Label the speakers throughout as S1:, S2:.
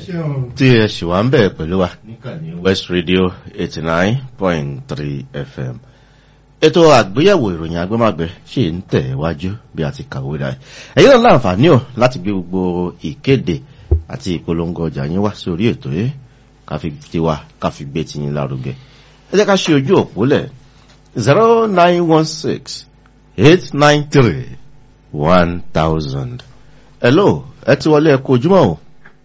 S1: tí ẹ ṣì wá ń bẹ̀ pẹ̀lú wa níkànnì west radio eighty nine point three fm ètò àgbéyẹ̀wò ìròyìn agbẹ́màgbẹ́ ṣì ń tẹ̀ wájú bí a ti kàwé dáa ẹ̀yin náà láǹfààní ò láti gbé gbogbo ìkéde àti ìpolongo ọjà yín wá sórí ètò yìí káfi tiwa káfi gbé tiyín lárugẹ ẹ jẹ́ ká ṣe ojú òpó lẹ̀ zero nine one six eight nine three one thousand hello ẹ ti wọlé ẹ kú ojúmọ́ o.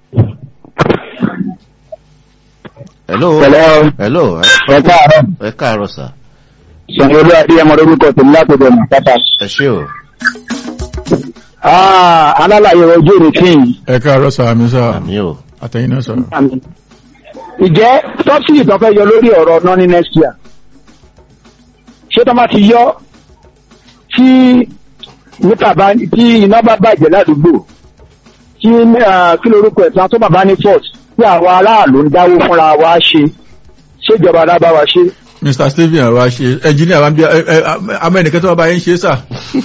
S1: hello
S2: Hello.
S1: hello
S2: ẹ káàárọ̀
S1: ẹ káàárọ̀ sà
S2: sanwó-olú adéyẹmọ lórúkọ tèmi látọ̀dọ̀ màkàtà.
S1: ẹ ṣé o
S2: alálàyé ojú rẹ̀ fíìn.
S3: ẹ káàárọ̀ sọ àmì sọ
S1: àmì o
S3: àtẹ̀yìn náà sọ̀rọ̀.
S2: ìjẹ́ sọ́bsìdì tó fẹ́ yọ lórí ọ̀rọ̀ náà ní next year ṣé tó máa ti yọ tí nípa bá tí iná bá bàjẹ́ ládùúgbò tí ah, kí lorúkọ ẹ̀ tán tó bàbá ní fort tí àwọn aráàlú ń dáwó fúnra wa ṣe ṣèjọba alábá wa ṣe.
S3: mr stephen wa ṣe ẹnjìníà wa ń bí ẹ ẹ amẹ́nìkẹ́ tó wà bá yín ṣe sà.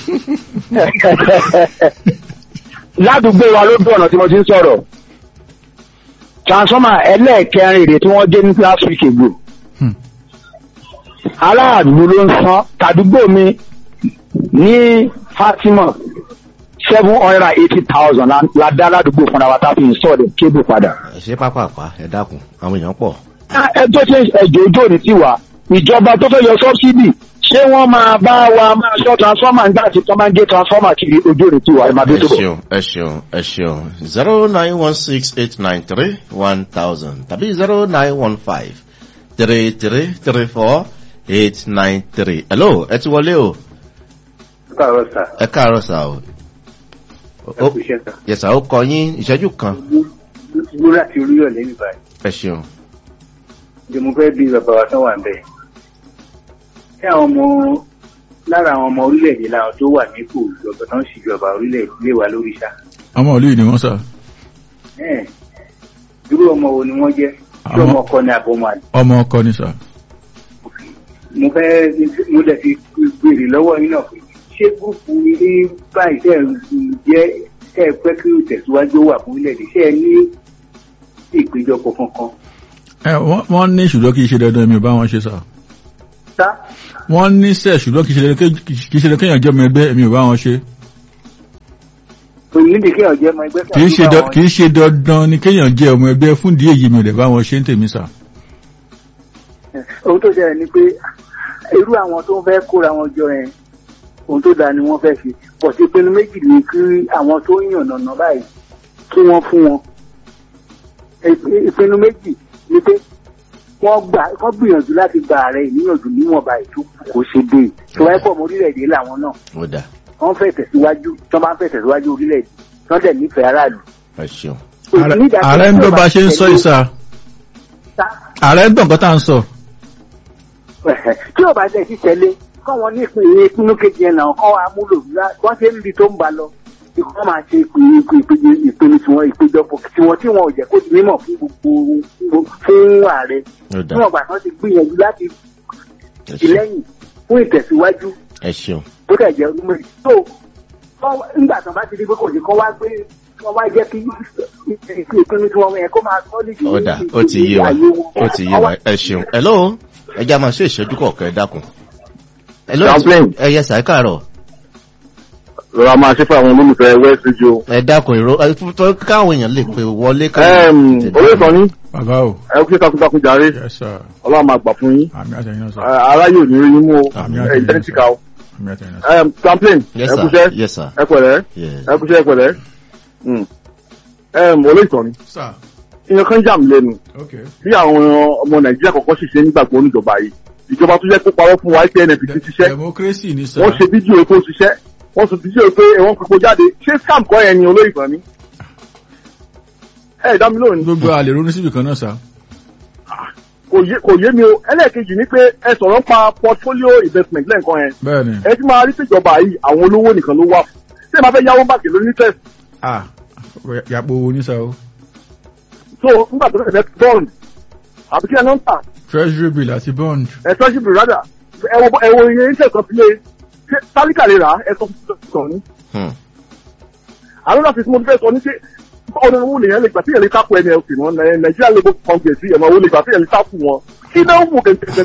S2: ládùúgbò wa ló dùn ọ̀nà tí mo ti ń sọ̀rọ̀ transformer ẹlẹ́ẹ̀kẹrin rèé tí wọ́n gé ní last week ago
S3: Hmm.
S2: aláàdúgbò ló ń san tàdúgbò mi ní fatima seven hundred and eighty thousand la dá ládùúgbò fúnra wa tá a fi install cable padà.
S1: ẹ ṣe pápápá ẹ dákun àwọn èèyàn pọ̀
S2: ẹ tó ṣe ẹjọ́ ojú òní tiwa ìjọba tó fẹ́ yọ subsidy ṣé wọ́n máa bá wa máa ṣọ́ transformer nígbà tí wọ́n máa ń gé transformer kiri ojú òní tiwa ẹ máa dé
S1: ẹ
S2: tó bọ̀.
S1: ṣeun ẹ ṣeun ẹ ṣeun zero nine one six eight nine three one thousand tàbí zero nine one five three three three four eight nine three hello ẹ ti wọlé o
S4: káàárọ̀ sà
S1: ẹ káàárọ̀ sà o.
S4: ẹ kú iṣẹ́ sà
S1: yẹsà ó kọ yín ìṣẹ́jú kan
S4: gbó láti oríyọ̀ lẹ́yìn báyìí
S1: ẹ ṣeun.
S4: ni mo fẹ́ bí bàbá wa tán wà ń bẹ̀. ṣé àwọn ọmọ lára àwọn ọmọ orílẹ̀-èdè làwọn tó wà nípò ìjọba tó ń ṣèjọba orílẹ̀-èdè lè wà lórí ṣá.
S3: ọmọ ìlú yìí ni wọ́n sà.
S4: Ẹ́ẹ̀, irú ọmọ wo ni wọ́n jẹ́ tí
S3: Àwọn-
S4: ọmọ ọkọ ni àbọ̀mọ àlè.
S3: ọmọ ọkọ ni sà.
S4: mo fẹ́ mo dẹ̀ ti béèrè lọ́wọ́ yín náà pé ṣé gúúpù ilé báyìí tẹ̀ ń jẹ́ tẹ̀ ẹ pẹ́ kí ìtẹ̀síwájú wà fún orílẹ̀-èdè ṣé ẹ ní ìpéjọpọ̀ kankan.
S3: ẹ wọ́n- wọ́n ní ṣùgbọ́n kì í ṣe dandan mi ò bá wọn ṣe sà.
S4: sá
S3: wọ́n ní sẹ̀ ṣùgbọ́n kì í ṣe dandan ké- kì í ṣe dandan kéèyàn jẹ́ ọmọ ẹgbẹ́ mi ò bá wọn ṣe.
S4: onídìí kí ọ̀jẹ̀ ọmọ ẹgbẹ́
S3: kì í ṣe dan- kì í ṣe dandan ni kéèyàn jẹ́ ọmọ ẹgbẹ́ fún díẹ̀ yìí mi ò dẹ̀ bá wọn ṣe ń tèmi sà.
S4: ohun tó ṣẹlẹ̀ ni pé irú àwọn tó ń fẹ́ kóra wọn jọ yẹn ohun tó dáa ni wọ́n fẹ́ ṣe pọ̀ sí ìpinnu méjì ni kí àwọn tó ń yàn nànà báyìí kí wọ́n fún wọn Ìp- ìpinnu méjì ni pé wọ́n gbà wọ́n gbìyànjú láti gba ààrẹ ìníyànjú níwọ̀nba ètò kò ṣe dé tó wáyé pọ̀ mọ́ orílẹ̀-èdè làwọn náà
S1: ó dà
S4: wọ́n fẹ́ tẹ̀síwájú tí wọ́n bá ń fẹ́ tẹ̀síwájú orílẹ̀-èdè tí wọ́n dẹ̀ nífẹ̀ẹ́ aráàlú.
S1: ẹ ṣeun.
S3: Ààrẹ- ààrẹ ń dọ́ bá ṣe ń sọ ìsà. ààrẹ ń dọ̀ nǹkan tá à ń sọ.
S4: tí ò bá jẹ́ sí tẹ́lé kọ́ wọn ní ìpínlẹ̀ ìpínlẹ̀ kejì ẹ̀ náà kọ́ wa múlò lá- wọ́n ṣe ń rí tó ń ba lọ ikú máa ṣe ìpinnu ìpinnu ìpinnu tiwọn ìpéjọpọ̀ tiwọn tí wọn ò jẹ́ kó di mímọ̀ fún gbogbo fún ààrẹ
S1: ó dà
S4: tí wọn gbà kan ti gbìyànjú láti
S1: ẹ ṣeun
S4: tìlẹ́yìn fún ìtẹ̀síwájú
S1: ẹ ṣeun
S4: bó dẹ̀ jẹ́ ọdún méjì tó kọ́- nígbà tó bá ti di pé kò sí kọ́ wá gbé kọ́ wá jẹ́ kí ìpinnu tiwọn yẹn kó máa tọ́ nídìí
S1: ó dà ó ti yé wa ó ti yé wa ẹ ṣeun hello ẹ já máa ṣe ìṣẹ́jú kọ̀ọ̀kan ẹ dákun. hello
S2: Chaplain.
S1: ẹ yẹ sàá káàárọ̀
S2: lọ́la máa ṣe fún àwọn olólùfẹ́ west radio.
S1: ẹ dákun ìró ẹ fún- tó káwọn èèyàn lè pe wọlé
S2: orí kan ní
S3: bàbá o.
S2: ẹ kú sí takuntakun jàre
S3: yes sir.
S2: ọlọ́run máa gbà fún yín
S3: àmì àtẹ̀yìn náà sà.
S2: aráyé ò ní rí yín mú o
S3: Àmì
S2: ẹ
S3: àtẹ̀yìn náà
S2: ìdẹ́nìtìkà o.
S3: àmì àtẹ̀yìn náà sà.
S2: champlain
S1: yes
S2: ẹ
S1: sir
S2: kúṣẹ́
S1: yes sir
S2: ẹ pẹ̀lẹ́
S1: yes
S2: ẹ kúṣẹ́ ẹ pẹ̀lẹ́. olórí kan ní
S3: sà
S2: ìyẹn kan jà mí lẹ́nu
S3: ok.
S2: bí àwọn ọmọ nàìjíríà kọ̀ọ̀kan ṣiṣẹ́ nígbàgbọ́ oníjọba yìí ìjọba tó jẹ́ kó parọ́ fún wa pé nfp ti ṣiṣẹ́
S3: democracy ni sà.
S2: wọ́n ṣe fídíò pé ó ṣiṣẹ́ wọ́n sọ fídíò pé wọ́n fi kó jáde ṣé scam kọ́ yẹn ni olórí kan ní. ẹ dá mi lónìí
S3: gbogbo àlè ronú síbì kan náà sà.
S2: kò yé kò yé mi o ẹlẹ́ẹ̀kejì ni pé ẹ sọ̀rọ̀ ń pa portfolio investment lẹ́ǹkan yẹn
S3: bẹ́ẹ̀ ni.
S2: ẹ ti máa rí síjọba yìí àwọn olówó nìkan ló wà fún ṣé máa fẹ́ yáwó báàkì lórí test
S3: ah yàpò owó ní sà o.
S2: so nígbà tó fẹ́ bond àbí kí ẹ náà ń tà
S3: treasury bill àti bond.
S2: ẹ tọ́jú bí rádà ẹ wo ẹ wo iye iṣẹ́ kan sílé ṣé tálíkà lè rà á ẹ sọ fún sọ ní.
S1: Hmm.
S2: àwọn náà fi tí mo fẹ́ sọ ní ṣe
S5: báwo ni owó lèyàn lè gbà tí yẹn lè tápù nlc wọn nàìjíríà labour congress yẹn máa wọlé gbà tí yẹn lè tápù wọn kí náà wò gẹ́gẹ́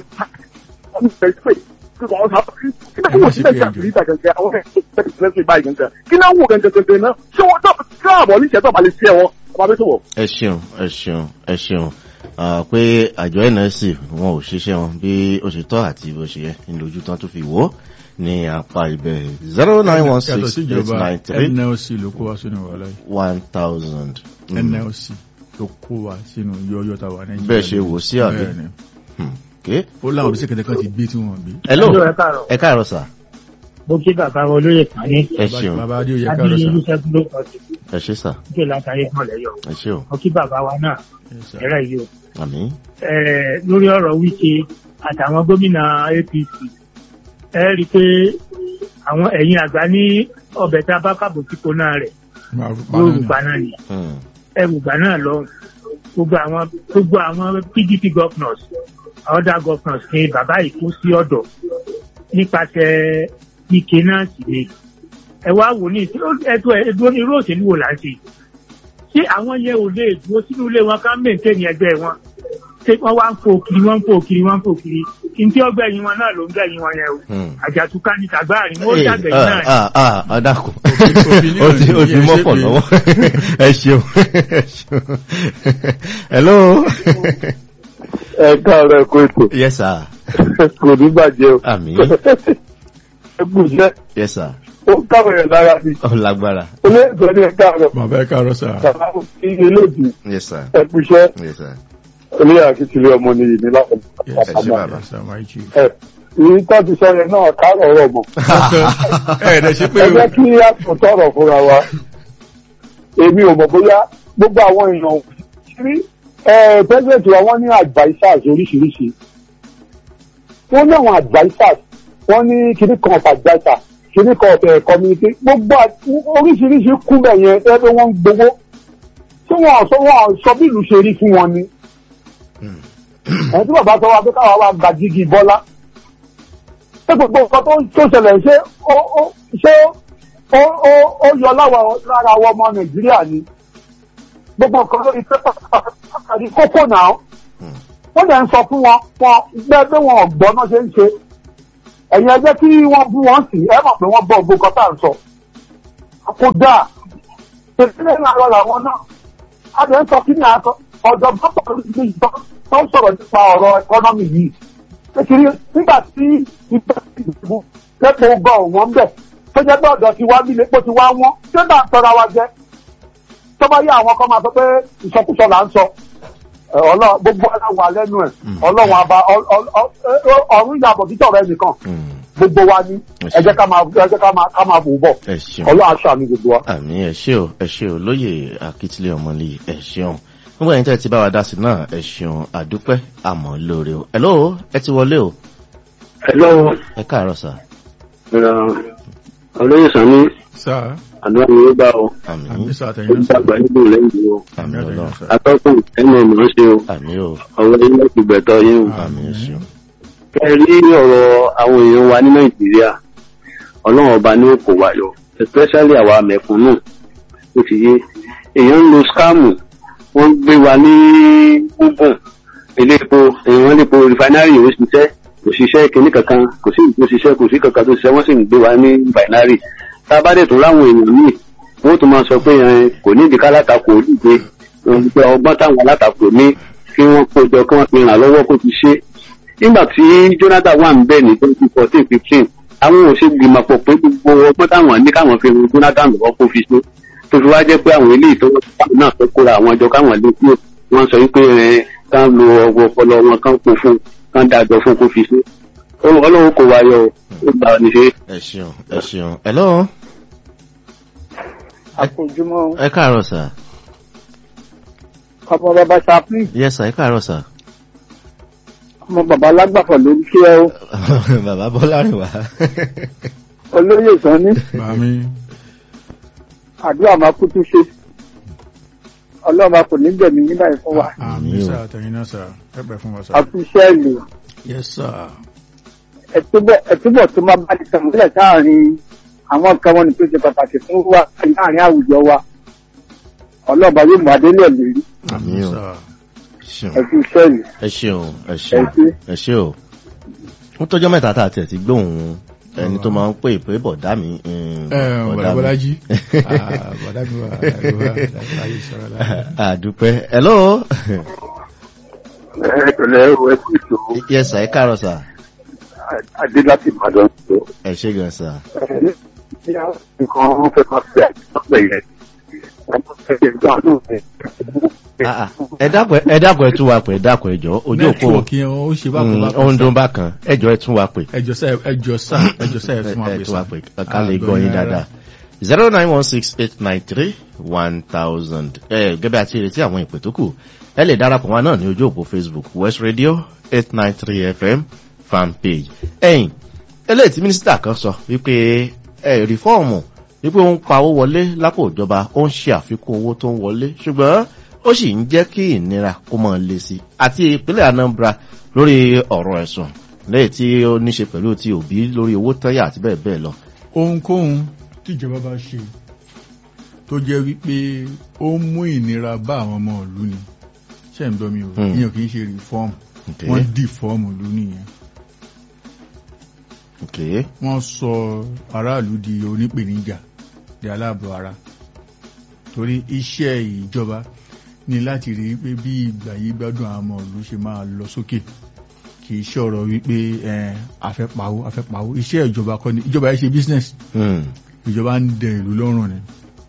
S5: kí náà wò gẹ́gẹ́ náà ṣé wọ́n tó àbọ̀ ní ìṣẹ́tọ̀ balẹ̀ sí ẹ̀wọ̀n ọba bí tó wọ̀.
S1: ẹ ṣeun ẹ ṣeun ẹ ṣeun Ah, pé àjọ nsc wọn ò ṣiṣẹ́ wọn bí ó ṣe tọ́ àti bó ṣe yẹ ní lójú tán tó fi wò ó ní apá ibẹ̀ zero nine one
S3: yàtọ̀
S1: six
S3: sí
S1: eight
S3: ìjọba
S1: nine three
S3: nlc ló kó wa sínú wàhálà yìí
S1: one thousand.
S3: nlc ló kó wa sínú yọyọ tá a wà nàìjíríà
S1: Bẹ́ẹ̀ ṣe wò sí àbí?
S3: Bẹ́ẹ̀ ni.
S1: Okay.
S3: ó láwọn bí sèkẹtẹ kan ti gbé tí wọn gbé.
S1: hello
S2: Hello, ẹ káàárọ̀.
S1: ẹ káàárọ̀ sà
S2: mo kí bàbá wọn olóyè kan ní
S1: ẹ ṣeun
S3: bàbá adéoyè káàárọ̀
S2: adíyẹ
S3: sà.
S2: olùṣègùn ló kọ sí
S1: ẹ ṣe sà
S2: ìjọ látàrí kan lẹyọ
S1: ẹ ṣe o
S2: mo kí bàbá wa náà
S3: Yes, sir.
S2: ẹrẹ yìí o
S1: àmì
S2: Eh, lórí ọ̀rọ̀ wíṣe àtàwọn gómìnà apc ẹ rí i pé àwọn ẹ̀yin àgbà ní ọbẹ̀ tá a bá kàbò tí kò náà rẹ̀
S3: Máa-
S2: yóò
S3: máa-
S2: rúgbà náà ni
S1: Hmm.
S2: ẹ rúgbà náà lọ gbogbo àwọn gbogbo àwọn pdp governors other governors ní bàbá yìí kó sí ọ̀dọ̀ nípasẹ̀ ike náà sì ni ẹ wá wò ní ẹtú ẹdúró ní irú òṣèlú wo là ń ṣe ṣé àwọn yẹn ò lè dúró sínú ilé wọn ká mẹ́ǹtẹ́ẹ̀nì ẹgbẹ́ wọn ṣé wọ́n wá ń fò kiri wọ́n ń fò kiri wọ́n ń fò kiri ntí ọgbẹ́yìn wọn náà ló ń gbẹ̀yìn wọn yẹn o
S1: Hmm.
S2: àjàtúká ní tàgbáàrin wọn ó
S1: Hey,
S2: dàgbẹ̀yìn
S1: ah,
S2: náà
S1: ah, ah, ọ̀dàkùn
S3: Opinion
S1: ó ti ó ti
S3: yẹn ṣe
S1: mọ́pọ̀
S3: pé-
S1: lọ́wọ́ ẹ ṣeun ẹ ṣeun hello
S5: ẹ káàárọ̀ ẹ̀kọ́ ètò
S1: yes sir
S5: kò ní bàjẹ́ o.
S1: àmì
S5: ẹ kú iṣẹ́
S1: yes sir
S5: ó káwọn ẹ̀ lára sí
S1: ó lágbára
S5: olóòtú ní ẹ káàárọ̀
S3: bàbá ẹ káàárọ̀ sà.
S5: bàbá mi kí ilé-ìdì
S1: yes sir
S5: ẹ kú iṣẹ́
S1: yes sir
S5: olóyè akíntìlẹ̀ ọmọ ni ìní láti
S3: Yes,
S1: ẹ ṣe bàbá.
S3: yes, sir, my chief.
S5: ẹ ìyí tó ti sọ yẹn náà káàrọ̀ ọ̀rọ̀ mọ̀
S3: ẹ ẹ̀ dẹ̀ ṣe pé
S5: ẹ jẹ́ kí a tó tọrọ fúnra wa èmi ò mọ̀ bóyá gbogbo àwọn èèyàn sí pẹ́sẹ̀ntì wa wọ́n ní advisers oríṣiríṣi wọ́n ní àwọn advisers wọ́n ní kíní kan of adviser kíní kan of eh, community gbogbo à- oríṣiríṣi kú bẹ̀ yẹn ẹ pé wọ́n ń gbowó tí wọ́n sọ wọ́n sọ bí ìlú ṣe rí fún wọn ni ẹni tí bàbá sọ wa pé káwa wa gba jígi bọ́lá ṣé gbogbo nǹkan tó tó ṣẹlẹ̀ ṣé ó ó ṣé ó ó ó yọ láwa lára àwọn ọmọ nàìjíríà ni gbogbo nǹkan lórí pépà àti kókó náà wọ́n dẹ̀ ń sọ fún wọn wọn gbẹ́ pé wọn ò gbọ́ náà ṣe ń ṣe ẹ̀yin ẹgbẹ́ tí wọ́n bú wọn sí ẹ mọ̀ pé wọ́n gbọ́ gbogbo nǹkan tá à ń sọ kó dáa tẹ̀sílẹ̀ náà lọ làwọn náà a dẹ̀ ń sọ kí ni àtọ ọ̀dọ̀ bọ́pọ̀ lórí ìgbà tó ń sọ̀rọ̀ nípa ọ̀rọ̀ ẹkọ́nọ́mì yìí kékeré nígbà tí ìgbà ìdìbò lẹ́pọ̀ gbọ́ wọ́n bẹ̀ tó jẹ́ pé ọ̀dọ̀ ti wá bí lẹ́pọ̀ ti wá wọ́n tí ó bá ń tọ́ra wa jẹ́ tó bá yẹ àwọn kan máa sọ pé ìsọkúsọ là ń sọ ẹ, ọlọ́- gbogbo aláwọ̀ lẹ́nu ẹ̀ ọlọ́run àbá ọ- ọ- ọ- ọ- ọ̀run ìyàbọ̀ títọ̀ rẹ nìkan
S1: Hmm.
S5: gbogbo wa ní ẹ jẹ́ ká máa ẹ jẹ́ ká máa ká máa bò bọ̀
S1: ẹ ṣeun
S5: ọlọ́run aṣọ àmì gbogbo wa.
S1: àmì ẹ ṣé o ẹ ṣé o lóye akítílé ọmọlẹ ẹ ṣeun nígbà yẹn tẹ́ ti bá wa dá sí náà ẹ ṣeun àdúpẹ́ àmọ́ lóore o hello ẹ ti wọlé o
S6: Hello,
S1: ẹ káàárọ̀ sà
S6: olóyè Sani,
S3: sà
S6: àdúrà mi ó gbà o.
S1: àmì
S3: àmì sà
S6: Ó
S3: àtẹ̀yìn náà sà.
S6: gbàgbà nígbò lẹ́yìn o.
S1: àmì
S3: àtẹ̀yìn
S1: ọlọ́run
S3: náà sà.
S6: Atọ́kùn ẹnu ọ̀nà ń ṣe o.
S1: àmì o
S6: Ọ̀rọ̀ yín láti gbẹ̀tọ̀ yín o.
S1: àmì ẹ ṣeun
S6: Ẹ rí ọ̀rọ̀ àwọn èèyàn wa ní Nàìjíríà. Ọlọ́run ọba ní òkò wa yọ. Especially àwa mẹ̀kúnnù. Ó ti yé. Èèyàn ń lo skáàmù. Wọ́n gbé wa ní gúngùn. Ilé epo, èèyàn lè po rìfánárì ó ṣiṣẹ́. Kò ṣiṣẹ́ kìíní kankan. Kò sí ìkó ṣiṣẹ́, kò sí kankan tó ṣiṣẹ́. Wọ́n sì ń gbé wa ní bàìnárì. Tá a bá dẹ̀ tó láwọn èèyàn míì wọ́n tún máa sọ pé ẹ, kò ní ìdíkà látakò olùgbé pé ọgbọ́n táwọn alátakò ní kí wọ́n kójọ kí wọ́n fi ràn lọ́wọ́ kó fi ṣe. nígbà tí Jonathan wà ń bẹ̀ ní twenty fourteen fifteen àwọn ò ṣe gbìmọ̀ pọ̀ pé gbogbo ọgbọ́n táwọn ní káwọn fi ran Jonathan lọ́wọ́ kó fi ṣe tó fi wá jẹ́ pé àwọn eléyìí tó wọ́n náà fẹ́ kóra àwọn ọjọ́ káwọn lè kúrò wọ́n sọ wípé ẹ, kán lo ọgbọ́n ọpọlọ wọn kán kó fún kán dájọ́ fún kó fi ṣe. Ọlọ́run kò wáyọ ó gbà ní ṣe.
S1: ẹ ṣeun ẹ ṣeun hello
S4: àkójúmọ́
S1: ẹ káàárọ̀ sà
S4: ọmọ bàbá chaplain
S1: yes sà ẹ káàárọ̀ sà
S4: ọmọ bàbá lágbàfọ̀ ló ń kí ẹ o
S1: bàbá bọ́lá rìn wá
S4: olóyè Sani
S3: Màmí
S4: àdúrà máa kú tún ṣe ọlọ́run kò ní gbẹ̀mí nígbà yìí fún wa
S3: àmì
S1: Àmì o.
S3: sà àtẹ̀yìn náà sà. Ẹ pẹ̀ fún wa sà.
S4: àfiṣẹ́ ìlú
S3: Yes sà.
S4: ẹ̀túbọ̀ ẹ̀túbọ̀ tó máa bá ti tẹ̀mọ́lẹ̀ sáàrin àwọn nǹkan wọn ni tó ṣe pàtàkì fún wa láàrin àwùjọ wa
S2: ọlọ́ba yóò mú adé náà lérí
S1: àmì o
S3: sà.
S1: ṣeun
S2: ẹ kú iṣẹ́ yìí
S1: ẹ ṣeun ẹ
S2: ẹ
S1: ṣeun
S2: ṣe.
S1: ẹ ṣe o ó tọjọ́ mẹ́ta tá a tiẹ̀ ti gbóhùn ẹni tó máa ń pè pé bọ̀dá mi mm,
S3: ẹ
S1: bọ̀dá mi.
S3: bọ̀dájí bọ̀dá mi wà láyé sọ̀rọ̀ láyé.
S1: àdúpẹ́ hello
S2: ẹ pẹ̀lẹ́ o ẹ kú ìṣòro
S1: yes sir ẹ káàárọ̀ sir
S2: adé láti ìbàdàn tó.
S1: ẹ ṣe gan sir
S2: nǹkan wọn fẹ́ máa fi àìsàn yẹn ọmọ ẹgbẹ́ ìgbà náà ẹ̀
S1: Ah, ah. ẹ dákun ẹ dákun ẹ tún wa pè ẹ dákun ẹ jọ ojú òpó
S3: nẹ́tíwọ̀kì yẹn ó ṣe bákan
S1: Mm,
S3: bákan
S1: ó ń
S3: sà.
S1: dún bákan ẹ jọ ẹ tún wa pè
S3: ẹjọ sá ẹjọ sá ẹjọ sá ẹ
S1: ẹ
S3: fún wa
S1: ẹ
S3: pè
S1: tún wa
S3: sá.
S1: pè ká lè gbọ́ yín dáadáa zero nine one six eight nine three one thousand ẹ gẹ́gẹ́ àti ìrètí àwọn ìpè tó kù ẹ lè darapọ̀ wá náà ní ojú òpó facebook west radio eight nine three fm fan page ẹ̀yìn eléyìí tí mínísítà kan sọ wípé ẹ rìfọ́ọ̀mù wípé ó ń pa owó wọlé lápò ìjọba ó ń ṣe àfikún owó tó ń wọlé ṣùgbọ́n ó sì ń jẹ́ kí ìnira kó mọ́ lé sí àti ìpínlẹ̀ anambra lórí ọ̀rọ̀ ẹ̀sùn lẹ́yìn tí ó níṣe pẹ̀lú ti òbí lórí owó tẹ́yà àti bẹ́ẹ̀ bẹ́ẹ̀ lọ.
S3: ohunkóhun tíjọba bá ṣe tó jẹ́ wípé ó ń mú ìnira bá àwọn ọmọ ìlú ni ṣe ń gbọ́ mi o
S1: Hmm.
S3: ìyẹn kì í ṣe reform
S1: Okay.
S3: wọ́n dì fọ́ọ̀mù ìlú nìyẹn
S1: Okay.
S3: wọ́n sọ aráàlú di onípèníjà di aláàbọ̀ ara torí iṣẹ́ ìjọba ní láti rí pé bí ìgbà yìí gbádùn àwọn ọmọ ìlú ṣe máa lọ sókè kì í ṣọ̀rọ̀ wípé ẹ̀ afẹ́pawó afẹ́pawó iṣẹ́ ìjọba kọ́ ni ìjọba yìí ṣe business
S1: Hmm.
S3: ìjọba ń dẹ ìlú lọ́rùn ni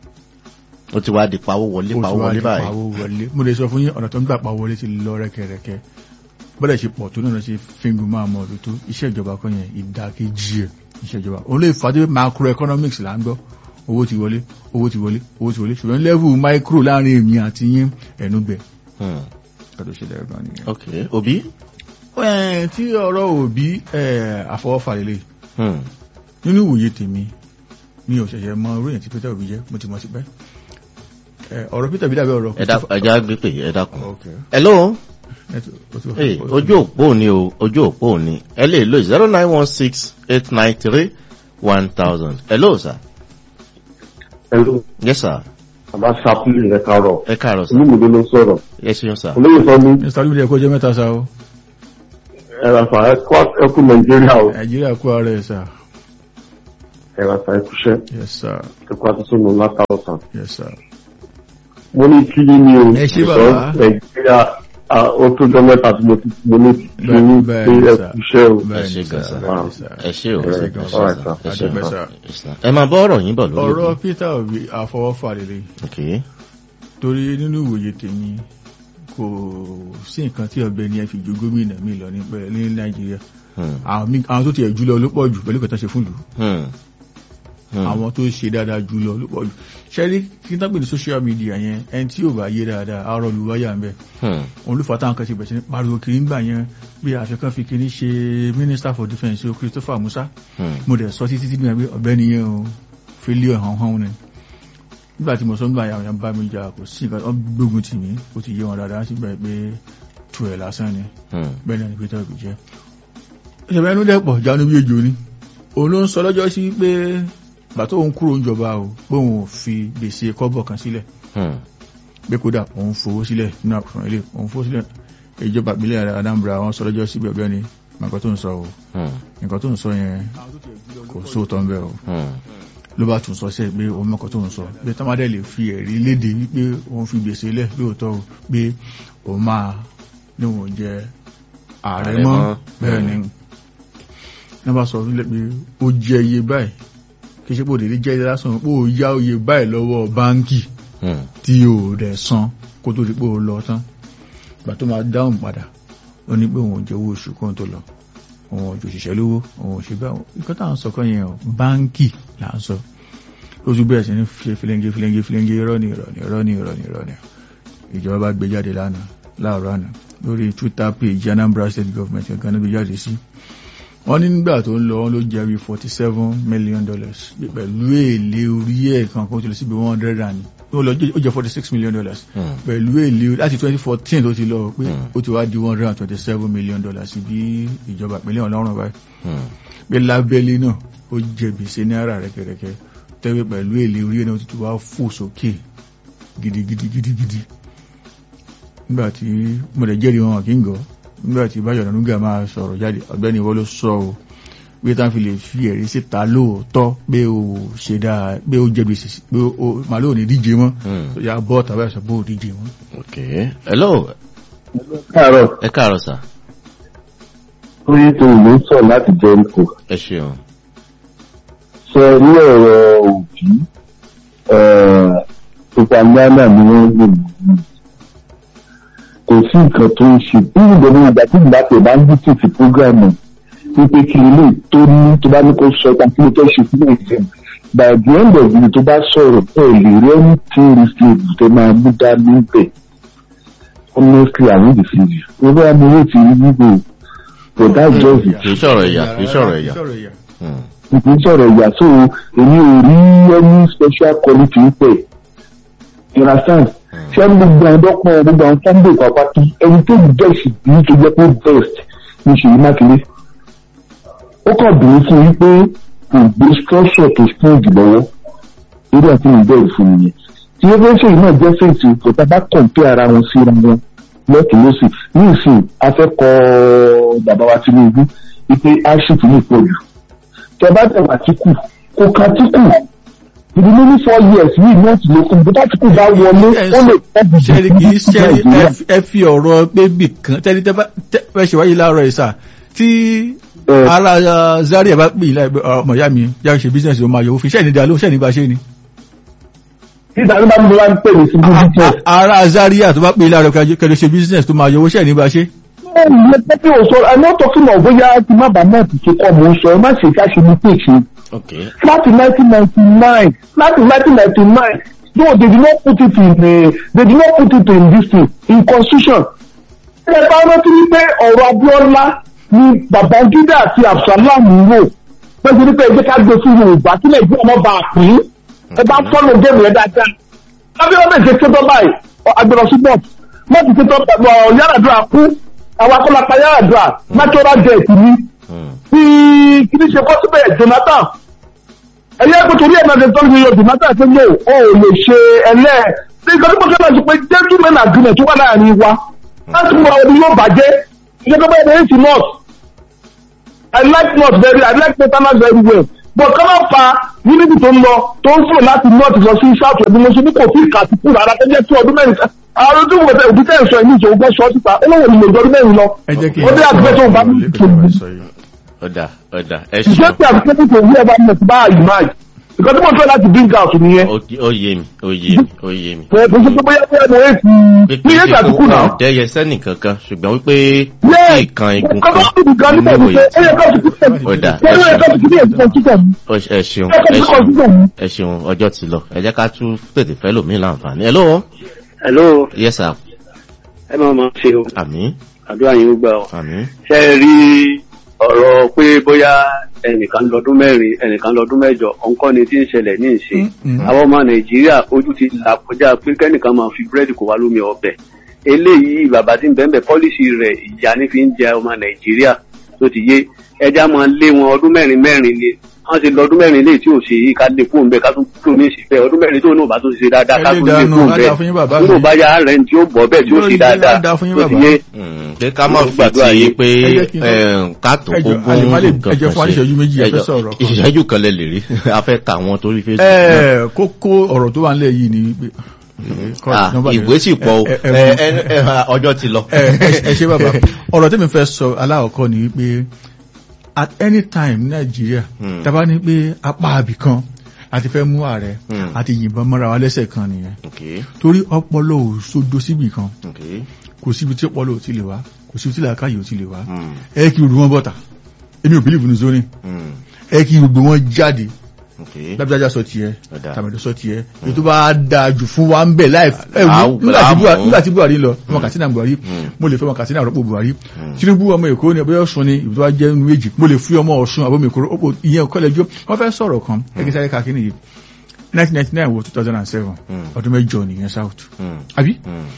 S1: ó ti wá di pawó wọlé
S3: ó ti
S1: pawó
S3: wá
S1: wọlé
S3: di
S1: báyìí.
S3: pawó wọlé mo lè sọ fún yín ọ̀nà tó ń gbà pawó wọlé ti lọ rẹ́kẹrẹ́kẹ́ bọ́dẹ̀ ṣe pọ̀ tó náà ṣe fíngùn máa mọ̀ ọdún tó iṣẹ́ ìjọba kan yẹn ìdákejì ẹ̀ iṣẹ́ ìjọba òun lè fà á dé macroeconomics là ń gbọ́ owó ti wọlé owó ti wọlé owó ti wọlé ṣùgbọ́n level micro láàrin èmi àti yín ẹnu gbẹ
S1: Hmm.
S3: kọ́tò ṣe lẹ́rọ gan nìyẹn.
S1: ok òbí.
S3: Ẹ̀, tí ọ̀rọ̀ òbí ẹ̀, àfọwọ́fà lélẹ̀
S1: Hmm.
S3: nínú ìwòye tèmi mi ò ṣẹ̀ṣẹ̀ mọ orí yẹn tí Peter Obi jẹ́ mo ti mọ̀ sí pẹ́ Ẹ̀, ọ̀rọ̀ Peter Obi dàbí ọ̀rọ̀
S1: ẹ dákun ẹ já gbé pè ẹ dákun.
S3: Okay.
S1: hello.
S3: Ẹ̀, tó- ó ti wà-
S1: Hey,
S3: ó ti-
S1: ojú òpó ni o ojú òpó ni ẹ lè lo zero nine one six eight nine three one thousand. hello sir.
S6: Hello,
S1: yes sir.
S6: bàbá Ṣàpìlì rẹ̀ kárọ̀.
S1: ẹ káàárọ̀ sir.
S6: Olúmọdé ló sọ̀rọ̀.
S1: ẹ ṣeun sir.
S6: Olóyè sọ ní
S3: Mr. Olúmọdé ẹ̀kọ́ jẹ́ mẹ́ta sa o
S6: ẹ̀rọ àfà ẹkú Nàìjíríà o.
S3: Nàìjíríà kú ara ẹ̀ sà
S6: Ẹ̀rọ àfà ẹkúṣẹ́
S3: yes sir
S6: ẹkú àtúnṣe látàwọ̀sán.
S3: yes sir.
S6: Mo ní kí ni o.
S3: Ẹ ṣé
S6: Ìsọ̀
S3: bàbá.
S6: Nàìjíríà à, ó tó jọ mẹ́ta tí mo ti mo ní kí
S3: Bẹ́ẹ̀-
S6: ni
S3: bẹ́ẹ̀
S6: pé
S3: ni, sir.
S6: ẹkúṣẹ́ o.
S1: ẹ
S3: Bẹ́ẹ̀
S1: ṣe
S3: ni
S1: gan
S3: sà,
S1: sir.
S3: bẹ́ẹ̀ ni sà.
S1: ẹ ṣe o
S3: Ẹ ṣé
S1: ẹ
S3: gan
S1: ṣe
S3: sà.
S6: Alright,
S1: sir.
S6: sir.
S1: ẹ ṣe
S3: Adúpẹ́
S1: gan
S3: sà.
S1: sir. ẹ máa bọ́ ọ̀rọ̀ yín bọ̀ lórí
S3: ọ̀rọ̀
S1: òbí.
S3: Peter Obi àfọwọ́fà lélẹ̀
S1: ok
S3: torí nínú ìwòye tèmi kò sí nǹkan tí ọ̀gbẹ́ni ẹ fi ju gómìnà mi lọ ní pẹ́- ní Nàìjíríà
S1: Hmm.
S3: àwọn mi- àwọn tó tiẹ̀ jùlọ ló pọ̀ jù pẹ̀lú kẹta ṣe fún ìlú
S1: Hmm. Hmm.
S3: àwọn tó ṣe dáadáa jùlọ ló pọ̀ jù ṣẹ́rí kí n tábìlì social media yẹn ẹni tí yóò bá yé dáadáa àárọ̀ lu wáyà ń bẹ̀
S1: Hmm.
S3: òun ló fà táwọn kan ṣe bẹ̀rẹ̀ sí ní pariwo kiri ńgbà yẹn bí àfikún fi kiri ṣe minister for defence o Christopher Musa
S1: Hmm.
S3: mo dẹ̀ sọ títí tí bí ọ̀gbẹ́ni yẹn o failure hàn hàn ni nígbà tí mo sọ nígbà yàwọn yẹn bá mi jà kò sí nǹkan tó gbógun tì mí ó ti yé wọn dáadáa sí bẹ́ẹ̀ pé tu ẹ̀ lásán ni
S1: Hmm.
S3: bẹ́ẹ̀ náà ni Peter Obi jẹ́ ìṣẹ̀bẹ̀ ẹnu dẹ́pọ̀ jánu bí ejò ni òun ló ń sọ lọ́jọ́ sí pé gbà tó òun kúrò ń jọba o pé òun ò fi gbèsè kọ́bọ̀ kan sílẹ̀
S1: Hmm.
S3: pé kódà òun fowó sílẹ̀ nínú àkùnrin ilé òun fowó sílẹ̀ ìjọba ìpínlẹ̀ Anambra wọn sọ lọ́jọ́ sí bẹ̀bẹ̀ ni nǹkan tó ń sọ o
S1: Hmm.
S3: nǹkan tó ń sọ yẹn kò sóòtọ́ ń bẹ̀ o
S1: Hmm.
S3: ló bá tún sọ sẹ́ pé òun mọ́kàn tó ń sọ pé tọ́mádẹ́ lè fi ẹ̀rí léde wípé òun fi gbèsè lẹ̀ lóòótọ́ o pé òun máa ní òun jẹ ààrẹ
S1: Ààrẹ
S3: mọ́
S1: mọ́.
S3: bẹ́ẹ̀ ni wọ́n bá sọ wílẹ̀ pé ó jẹ iye báyìí kí ṣe pé òdèdè jẹ́ lásán pé ó yá iye báyìí lọ́wọ́ báńkì
S1: Hmm.
S3: tí ò rẹ̀ san kó tó di pé ó lọ tán ìgbà tó máa dáhùn padà ó ní pé òun ò jẹ owó oṣù kóhun tó lọ òun ò jò òṣìṣẹ́ lówó òun ò ṣe bá nǹkan tá à ń sọ kọ́ yẹn o báńkì là ń sọ lójú bẹ́ẹ̀ sí ní ṣe filenge filenge filenge irọ́ ni irọ́ ni irọ́ ni irọ́ ni irọ́ ni ìjọba bá gbé jáde lánàá láàárọ̀ àná lórí twitter page Anambra State Government nǹkan níbi jáde sí wọ́n ní nígbà tó ń lọ wọ́n ló jẹ́ bí forty seven million dollars pẹ̀lú èlé orí ẹ̀ kan kó tó lọ síbi one hundred and ó lọ ó jẹ́ forty six million dollars
S1: Hmm.
S3: pẹ̀lú èlé láti twenty fourteen tó ti lọ pé
S1: Hmm.
S3: ó ti wá di one hundred and twenty seven million dollars bí ìjọba ìpínlẹ̀ ọlọ́run báyìí
S1: Hmm.
S3: pé lábẹ́lé náà ó jẹ gbèsè náírà rẹ̀kẹ̀rẹ̀kẹ̀ tẹ́wé pẹ̀lú èlé orí ẹ̀ náà ó ti tún wá fò sókè gidigidi gidigidi nígbà tí mo lè jẹ́rìí wọn kí n gọ́ nígbà tí Báyọ̀ Ọ̀nànúgà máa sọ̀rọ̀ jáde ọ̀gbẹ́ni wọ́n ló sọ o pé tá fi lè fi ẹ̀rí síta lóòótọ́ pé o ṣe dáa pé o jẹ̀bi sí pé o màlúù ní díje mọ́
S1: Hmm.
S3: ya bọ́ tàbí ẹ̀sọ́ bó díje mọ́.
S1: ok hello
S6: káàárọ̀
S1: ẹ káàárọ̀ sà
S6: orí tó ìlú sọ láti jẹ́ríkò
S1: ẹ ṣeun
S6: sọ ní ọ̀rọ̀ òbí propaganda ni wọ́n lò ní kò sí nǹkan tó ń ṣe bí ìgbẹ́ni ìgbà tí ìgbà tẹ̀ bá ń bí tìtì prógrámù wípé kí ilé tó ní tó bá ní kó sọ ìta kí ló tó ṣe sílẹ̀ ìfẹ́ by the end of the day tó bá sọ̀rọ̀ ẹ̀ lè rí ẹni tí rìsíìtì tó máa mú dání bẹ̀ honestly i no dey feel you wọ́n bá mi wé ti rí wípé but that's just it
S1: kì í sọ̀rọ̀ ẹ̀yà kì í sọ̀rọ̀ ẹ̀yà Hmm.
S6: ìpín sọ̀rọ̀ ìyà so èmi ò rí any special quality ń pẹ̀ you understand ṣé ẹni gbogbo àwọn dọ́kun gbogbo àwọn sunday pàpàtì ẹni tó best ní tó jẹ́ pé best ní Ṣèyí Mákindé ó kàn bìí fún yí pé kò gbé structure tó strong lọ́wọ́ lórí àti ìbẹ̀rù fún nìyẹn tí ó fẹ́ ṣèyí náà jẹ́ fèsì kò tá bá compare ara wọn síra wọn lọ́tún lọ́sì ní ìsìn afẹ́kọ̀ọ́ bàbá wa Tinubu wípé aship ní ìpọ̀jù tẹ́bá tẹ̀wà tíkù kò ká tíkù ìdí ní ní four years yìí ní ọ̀tún lókun bó tíkù bá wọlé ó lè tẹ́bi
S3: ṣẹ́rí kì í ṣẹ́rí ẹ fi ọ̀rọ̀ pé bì kan tẹ́lí tẹ́ fẹ́ ṣe wáyé láàárọ̀ ìsà tí ara uh, Zaria bá pè ilá ọmọ ìyá mi yá ṣe business ló máa yọ òfin ṣẹ́ni dá ló ṣẹ́ni bá ṣe ni.
S6: nígbà tó bá ń bá ń pè ní sí business.
S3: ara Zaria tó bá pè ilá rẹ̀ kẹlẹ́ ṣe business tó máa yọ owó ṣẹ́ni bá ṣe.
S6: ẹ ẹ pé o sọ i'm not talking of bóyá ti má bàa náà ti ṣe kọ́ mò ń sọ ẹ má ṣe ká ṣe ní pèsè
S1: ok
S6: láti nineteen ninety nine láti nineteen ninety nine though they did not put it in uh, they did not put it in this thing in constitution. ẹ bá rántí wípé ọ̀rọ̀ Abíọ́lá ni Babangida àti Absalom ń rò pẹ̀lú wípé ẹgbẹ́ ká gbé fún Yorùbá kí Nàìjíríà má bàa pín ẹ bá fọ́nà géèmù yẹn dáadáa. Abíọ́lá bẹ̀rẹ̀ ṣe tó báyìí agbẹ̀rọ̀ sí bọ́ọ̀t má ti ṣe tó Yar'Adua kú àwọn akọ́lápá Yar'Adua natural death ni
S1: Hmm.
S6: tí kí ní ṣe kọ́ síbẹ̀ Jonathan ẹ̀yẹ́ pé torí ẹ̀ náà ṣe tọ́jú yọ Jonathan ṣe ní o ò lè ṣe ẹlẹ́ ní nǹkan tí mo fẹ́ máa ṣe pé gentleman agreement tó wà láàrin wa láti mú àwọn ọdún yóò bàjẹ́ ìjọba tó bá yẹ kí north I like north very I like northerners very well but kọ́ máa fa unity tó ń lọ tó ń fò láti north lọ sí south ẹ̀dùn mo ṣe ní kò tí ì kà sí kúrò ara tó jẹ́ tí ọdún mẹ́rin àwọn ojú wo òbí tẹ̀ ń sọ ẹ̀mí ìṣòwò gbọ́ sọ síta ó lóun ní ọdún mẹ́rin lọ
S3: ẹ jẹ́ kí
S6: ó dé àgbẹ̀ tó ń bá mi tòun
S1: ọ̀dà ọ̀dà ẹ
S6: ìṣe
S1: ṣeun
S6: tí àbíkẹ́tì tó wí ẹ̀bá mọ̀ sí bá àyùmáàjì nǹkan tí mo fẹ́ láti bring out nìyẹn
S1: Ó- ó yé mi ó yé mi ó yé mi.
S6: kò kò sí pé bóyá bóyá mo èsì ní èsì àtìkù náà.
S1: dẹ́yẹ sẹ́nì kankan ṣùgbọ́n wípé
S6: Yes.
S1: kí kan igun
S6: ọkọ̀
S1: kan
S6: tó ti gan nípa
S1: nínú
S6: ìṣe
S1: òye
S6: ẹ̀yẹ kan ti kú tẹ̀
S1: Ọ̀dà, ẹ
S6: ẹ̀yẹ
S1: ṣeun.
S6: kan ti kú ní èsì kan títẹ̀ mi
S1: Ó- ẹ ṣeun
S6: ẹ̀yẹ kan
S1: ẹ
S6: ti kọ̀
S1: ṣeun
S6: títẹ̀ mi.
S1: ẹ ṣeun ọjọ́ ti lọ ẹ jẹ́ ká tún tètè fẹ́ lòmíì láǹfààní ẹ lọ́wọ́
S6: hello
S1: yes sir
S6: ẹ máa ma ṣe o
S1: àmín
S6: àdúrà yín ó gbà ọ.
S1: àmín
S6: ṣe é rí ọ̀rọ̀ pé bóyá ẹnìkan lọ́dún mẹ́rin ẹnìkan lọ́dún mẹ́jọ ọ̀nkọ́ ni tí ń ṣẹlẹ̀ ní ìṣe àwọn ọmọ nàìjíríà ojú ti là kọjá pé kẹ́nìkan máa fi búrẹ́dì kó wá lómi ọbẹ̀ eléyìí bàbá tí ń bẹ́ẹ̀ pọ́lísì rẹ̀ ìyá ní fi ń jẹ ọmọ nàìjíríà tó ti yé ẹja máa lé wọn ọdún mẹ́rin mẹ́rin ni wọ́n ti lọ ọdún mẹ́rin léyìí tí ò ṣe yìí ká lè kó ń bẹ ká tún kúrò ní ìsìnkú ọdún mẹ́rin tó náà bá tó ṣe dáadáa ká tún lè
S3: Ẹlẹ́dàá
S6: kó ń
S3: nù, á
S6: bẹ
S3: dáa fún yín bàbá
S6: nínú
S3: mi.
S6: bá yá rẹ̀ tí ó bọ̀ bẹ́ẹ̀ tí ó
S3: Lórí
S6: ṣe
S3: ilé, á
S6: dáadáa
S3: dáa fún yín
S6: tó ti
S3: bàbá.
S6: yé
S1: Mm, pé ká má
S6: Mo
S1: fi
S6: gbàdúrà
S1: ti
S6: yín.
S1: pé
S3: Ẹ jẹ́ kí n-
S1: eh, káàtó
S3: ẹ jọ,
S1: ogún
S3: a lè má lè-
S1: nǹkan
S3: ẹ jẹ́ fún wa ní
S1: kan ṣe.
S3: ìṣẹ́jú méjì, ẹ fẹ́
S1: Ẹ jọ,
S3: sọ̀rọ̀ kan.
S1: ìṣẹ́jú kan lè lè rí a fẹ́ ka àwọn torí Facebook náà.
S3: ẹ kókó ọ̀rọ̀ tó wà nílẹ̀ yìí ni wípé
S1: Ah, ìwé sì pọ̀ o
S3: ẹ- ẹ-
S1: Ẹ- ẹ- ẹ- ọjọ́ ti lọ.
S3: ẹ ẹ- ẹ ṣe bàbá ọ̀rọ̀ tí mi fẹ́ sọ aláwọ̀kọ́ ni wípé at any time ní nàìjíríà
S1: Hmm.
S3: tàbá ní pé apá àbì kan àti fẹ́ mú ààrẹ
S1: Hmm.
S3: àti yìnbọn mọ́ra wa lẹ́sẹ̀ kan nìyẹn
S1: Okay,
S3: torí ọpọlọ ò sódó síbì kan
S1: okay.
S3: kò síbi tí ọpọlọ ò ti lè wá kò síbi tí làákàyè ò ti lè wá
S1: Mm,
S3: ẹ kí gbogbo wọn bọ̀tà èmi ò bílíìfù ní zoni
S1: mm,
S3: ẹ kí gbogbo wọn jáde
S1: okay.
S3: lábíjájá sọ tiẹ̀
S1: Ọ̀dà.
S3: tàmẹ̀dọ̀ sọ tiẹ̀ èyí tó bá dáa jù fún wa ń bẹ̀ láì ẹ
S1: Láà-
S3: wò, nígbà tí Buhari-
S1: láàmú.
S3: nígbà tí Buhari lọ ọmọ Katsina Buhari
S1: Mm.
S3: mo lè fẹ́ ọmọ Katsina rọ́pò Buhari
S1: Mm.
S3: Tinubu ọmọ Èkó ni ọbẹ̀ Ọ̀ṣun ni ibi tó wá jẹ́ inú méjì mo lè fi ọmọ Ọ̀ṣun àbọ̀mọ̀ Èkó rọ́pò ìyẹn kọ́lẹ́jọ́ wọ́n fẹ́ sọ̀rọ̀ kan ẹgbẹ́ sáré kakí nìyí 1999 wo 2007
S1: Mm.
S3: ọdún mẹ́jọ nìyẹn South
S1: Mm,
S3: àbí
S1: mm,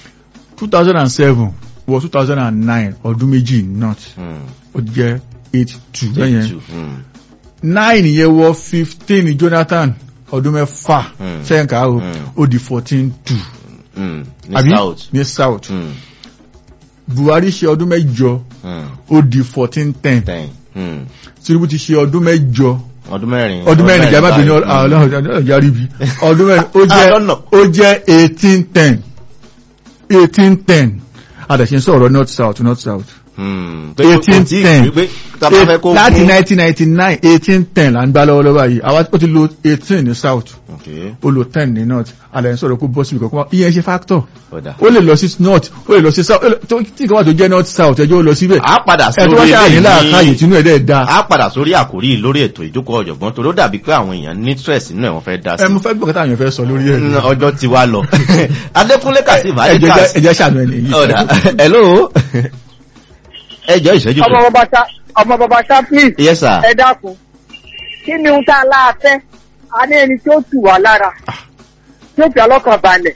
S3: 2007 wo 2009 ọdún méjì North
S1: mm.
S3: ó jẹ́ 82 lẹ́yìn
S1: Two, mm,
S3: nine yẹn wọ fifteen Jonathan ọdún mẹ́fà
S1: Mm.
S3: sẹ́yìnká o
S1: Mm.
S3: ó di fourteen two
S1: Mm, ní
S3: àbí
S1: south.
S3: ní south
S1: Mm,
S3: buhari ṣe ọdún mẹ́jọ
S1: mm,
S3: ó di fourteen ten
S1: ten. Mm.
S3: tinubu ti ṣe ọdún mẹ́jọ
S1: ọdún mẹ́rin.
S3: ọdún mẹ́rin ìjà má bínú
S1: báyìí.
S3: ọlọ́jà ríbi ọdún mẹ́rin ó
S1: Ah,
S3: jẹ́
S1: lọ́nà.
S3: ó jẹ́ eighteen ten eighteen ten adàṣe ń sọ̀rọ̀ north south north south
S1: Mm. Pé kò
S3: eighteen
S1: tí ì
S3: ten
S1: pé tá a bá fẹ́ kó
S3: láti
S1: gún-
S3: nineteen ninety nine eighteen ten là ń gbá lọ́wọ́lọ́wọ́ yìí àwa ó ti lo eighteen ní south
S1: Okay,
S3: ó lo ten ní north adàṣe ń sọ̀rọ̀ kó bọ́ síbi kankan ìyẹn ṣe factor
S1: ọ̀dà.
S3: ó lè lọ sí north ó lè lọ sí south ó lè- tó- tí ìkan wà tó jẹ́ north south ẹjọ́ ó lọ síbẹ̀
S1: a padà
S3: ẹ̀ tó wá
S1: sórí
S3: ṣáà ní
S1: eléyìí
S3: láàkáyè
S1: ní-
S3: tínú ẹ̀ dẹ́ da
S1: a padà sórí àkórí lórí ètò ìjókòó ọ̀jọ̀gbọ́n torí ó dàbí pé àwọn èèyàn ní stress nínú ẹ̀ wọ́n fẹ́ dá
S3: ẹ
S1: sí.
S3: mo fẹ́ gbọ́ kátà àyàn fẹ́ sọ lórí ẹ̀
S1: Mm, ọjọ́ ti wá lọ. adékúnlé kasim
S3: ẹjẹ́
S1: adékas.
S3: ẹjẹ́ ṣàánú ẹni yìí
S1: ọ̀dà hello. ẹjọ́ ìṣẹ́jú
S7: ọmọ
S1: kan.
S7: bàbá ṣá ọmọ bàbá ṣá please
S1: yes sir.
S7: ẹ dákun kí ni ohun tá a láà fẹ́ a ní ẹni tí ó tù wá lára tí ó fi ọlọ́kàn balẹ̀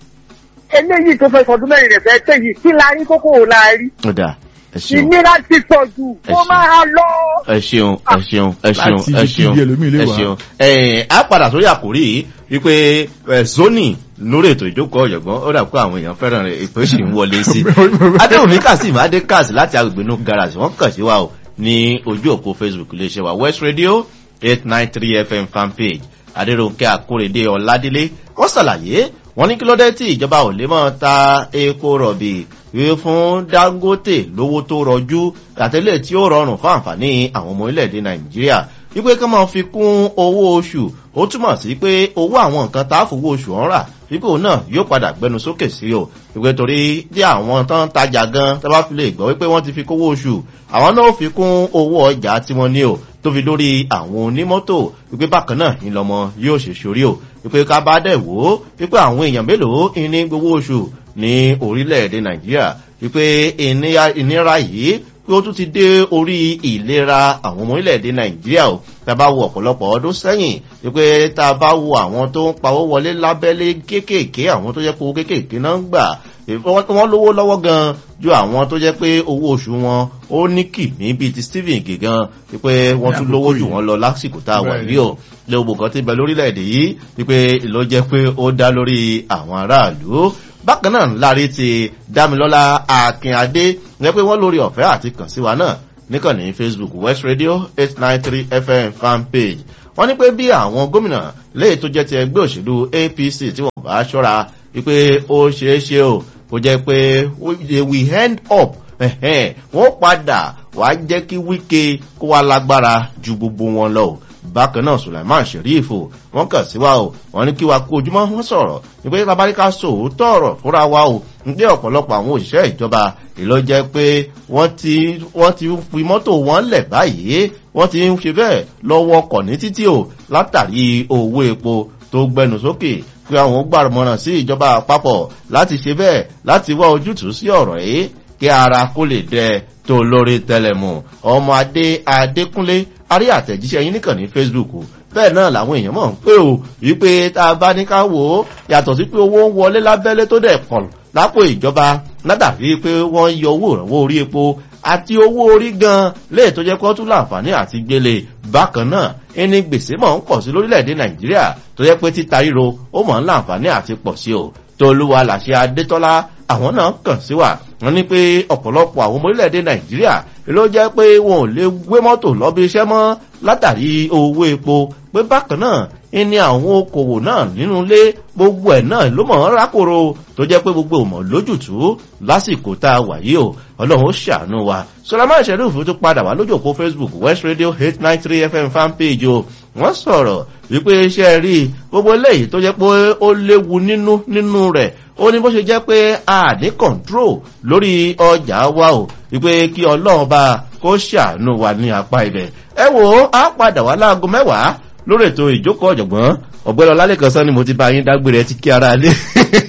S7: eléyìí tó fẹ́ sọdún mẹ́rin rẹ̀ fẹ́ tẹ̀ yìí kí la rí kókó ò la rí
S1: ọ̀dà ẹ ṣeun.
S7: ìnira ti pọ̀ jù
S1: Ẹ
S7: kó
S1: ṣeun.
S7: máa lọ.
S1: ẹ ṣeun ẹ ṣeun ẹ ṣeun
S3: Láti
S1: ẹ
S3: ibi
S1: ṣeun
S3: kíbi ẹlòmíì lè
S1: ẹ
S3: wá.
S1: ṣeun ẹ̀ẹ́n á padà sórí àkórí yìí wípé ẹ̀ zoni lórí ètò ìjókòó ọ̀jọ̀gbọ́n ó dà pé àwọn èèyàn fẹ́ràn rẹ̀ ètò ìṣì ń wọlé sí adéhùnmí kasim adékas láti agbègbè inú garage wọ́n kàn sí wa o ní ojú òpó facebook iléeṣẹ́ wa west radio eight nine three fm fanpage adéròǹkẹ́ àkórèdé ọ̀ládélé wọ́n ṣàlàyé wọ́n ní kí ló dé tí ìjọba ò lè mọ́ ta epo rọ̀bì wíwé fún dangote lówó tó rọjú àtẹlẹ tí ó rọrùn fún àǹfààní àwọn ọmọ orílẹ̀-èdè nàìjíríà wípé kí wọ́n máa fi kún owó oṣù ó túmọ̀ sí pé owó àwọn nǹkan tá a fowó oṣù ọ̀hún rà wípé òun náà yóò padà gbẹnu sókè sí o wípé torí tí àwọn tán ń tajà gan tá bá fi lè gbọ́ wípé wọ́n ti fi kówó oṣù àwọn náà ó fi kún owó ọjà tí wọ́n ní o tó fi lórí àwọn onímọ́tò wípé bákan náà ìlọmọ yóò ṣe sórí o wípé ká bá dẹ̀ wò ó wípé àwọn èèyàn mélòó ní gbowó oṣù ní orílẹ̀-èdè nàìjíríà wípé ìníra- ìnira yìí pé ó tún ti dé orí ìlera àwọn ọmọ orílẹ̀-èdè nàìjíríà o tá a bá wo ọ̀pọ̀lọpọ̀ ọdún sẹ́yìn wípé tá a bá wo àwọn tó ń pawó wọlé lábẹ́lé kéékèèké àwọn tó jẹ́ pé owó kéékèèké náà ń gbà wọ́n wọ́n lówó lọ́wọ́ gan ju àwọn tó jẹ́ pé owó oṣù wọn ó ní kìmí bíi ti stephen gígan wípé wọ́n tún lówó jù wọ́n lọ lásìkò tá a wà yìí o lé gbogbo kan ti bẹ lórílẹ̀‐èdè yìí wípé ló jẹ́ pé ó dá lórí àwọn aráàlú bákan náà láre ti dámilọ́lá akínadé jẹ́ pé wọ́n lórí ọ̀fẹ́ àti kàn sí wa náà níkànnì facebook west radio eight nine three fm fan page wọ́n ní pé bí àwọn gómìnà léè tó jẹ́ ti ẹgbẹ́ òṣèlú apc tí wọ́n bá ṣọ́ra wípé ó ṣeé ṣe o kó jẹ́ pé we- we end up ẹ̀hẹ́n, wọ́n padà wá jẹ́ kí wíkẹ́ kó wá lágbára ju gbogbo wọn lọ o bákan náà sulaiman sheriff o wọn kàn sí wa o wọn ní kí wa kó ojúmọ́ wọn sọ̀rọ̀ nígbà tabaríkà sòótọ́ ọ̀rọ̀ fúnra wa o nígbà ọ̀pọ̀lọpọ̀ àwọn òṣìṣẹ́ ìjọba ìlọ jẹ́ pé wọ́n ti wọ́n ti fi mọ́tò wọn lẹ̀ báyìí wọ́n ti ń ṣe bẹ́ẹ̀ lọ́wọ́ ọkọ̀ ní títì o látàrí owó epo tó gbẹnu sókè pé àwọn gbàmọ̀ràn sí ìjọba àpapọ̀ láti ṣe bẹ́ẹ̀ láti wá ojútùú sí ọ̀rọ̀ yìí kí ara kó lè dẹ tó lórí tẹlẹmù ọmọ adé adékúnlé arí àtẹ̀jíṣẹ́ yín nìkan ní facebook bẹ́ẹ̀ náà làwọn èèyàn mọ̀ ń pé o wípé tá a bá ní ká wò ó yàtọ̀ sí pé owó ń wọlé lábẹ́lé tó dẹ̀ pọ̀ lápò ìjọba ládàbí pé wọ́n ń yọ owó ìrànwọ́ orí epo àti owó orí gan léè tó jẹ́ kó tún láǹfààní àti gbélé bákan náà ẹni gbèsè mọ̀ ń pọ̀ sí lórílẹ̀‐èdè nàìjíríà tó jẹ́ pé títa ríro ó mọ̀ ń láǹfààní àti pọ̀ sí o tolúwa làṣẹ adétọ́lá àwọn náà kàn sí wa wọn ní pé ọ̀pọ̀lọpọ̀ àwọn ọmọ orílẹ̀-èdè nàìjíríà ló jẹ́ pé wọn ò lè gbé mọ́tò lọ́bí iṣẹ́ mọ́ látàrí owó epo pé bákan náà ní àwọn okòwò náà nínú ilé gbogbo ẹ̀ náà ló mọ̀ ń rákòrò tó jẹ́ pé gbogbo òmò lójútùú lásìkò tá a wà yìí o ọlọ́run ó ṣàánú wa sọlámà ìṣẹ́lúfù tó padà wá lójú òpó facebook west radio eight nine three fm fanpage o wọ́n sọ̀rọ̀ wípé iṣẹ́ rí gbogbo eléyìí tó jẹ́ pé ó léwu nínú nínú rẹ̀ ó ní bó ṣe jẹ́ pé a ní control lórí ọjà wa o wípé kí ọlọ́run bá kó ṣàánú wa ní apá ibẹ̀ ẹ wò ó á padà wá láago mẹ́wàá lórí ètò ìjókòó ọ̀jọ̀gbọ́n ọ̀gbẹ́ni ọlálẹ́kan sọ ni mo ti bá yín dágbére ti kí ara lé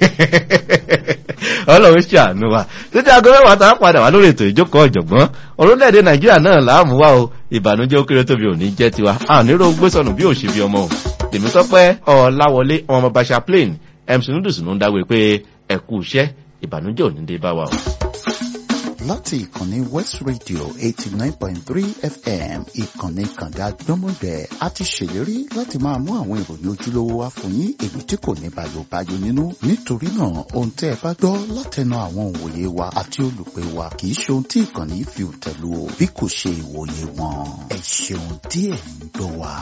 S1: ọlọ́run ṣàánú wa títí aago mẹ́wàá tá a padà wá lórí ètò ìjókòó ọ̀jọ̀gbọ́n orílẹ̀-èdè nàìjíríà náà láàmú wa o ìbànújẹ́ ó kéré tóbi òní jẹ́ tiwa àníró gbésọ̀nù bí òṣèbí ọmọ o tèmi tọ́pẹ́ ọ̀làwọlé ọmọ bàṣà plain mc noodles ló ń dáwé pé ẹ̀kú iṣẹ́ ìbànújẹ́ òní dé bá wa o.
S8: láti ìkànnì West Radio eighty nine point three FM ìkànnì kànga gbọ́mọgbẹ́ a ti ṣèlérí láti máa mú àwọn ìròyìn ojúlówó wá fún yín èyí tí kò ní bàyòbáyò nínú nítorí náà ohun tẹ́ ẹ bá gbọ́ látẹnu àwọn òǹwòye wa àti olùpẹ̀ wa kì í ṣe ohun tí ìkànnì yìí fi tẹ̀lú o bí kò ṣe ìwòye wọn ẹ ṣeun díẹ̀ ń gbọ́ wa.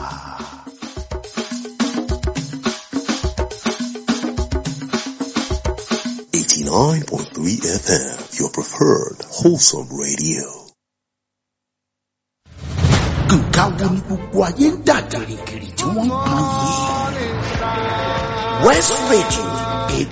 S9: Eighty-nine point three FM, your preferred wholesome radio.
S8: nǹkan wo ni gbogbo ayé ń dà gìrìgìrì tí wọ́n ń pọn yìí. West Radio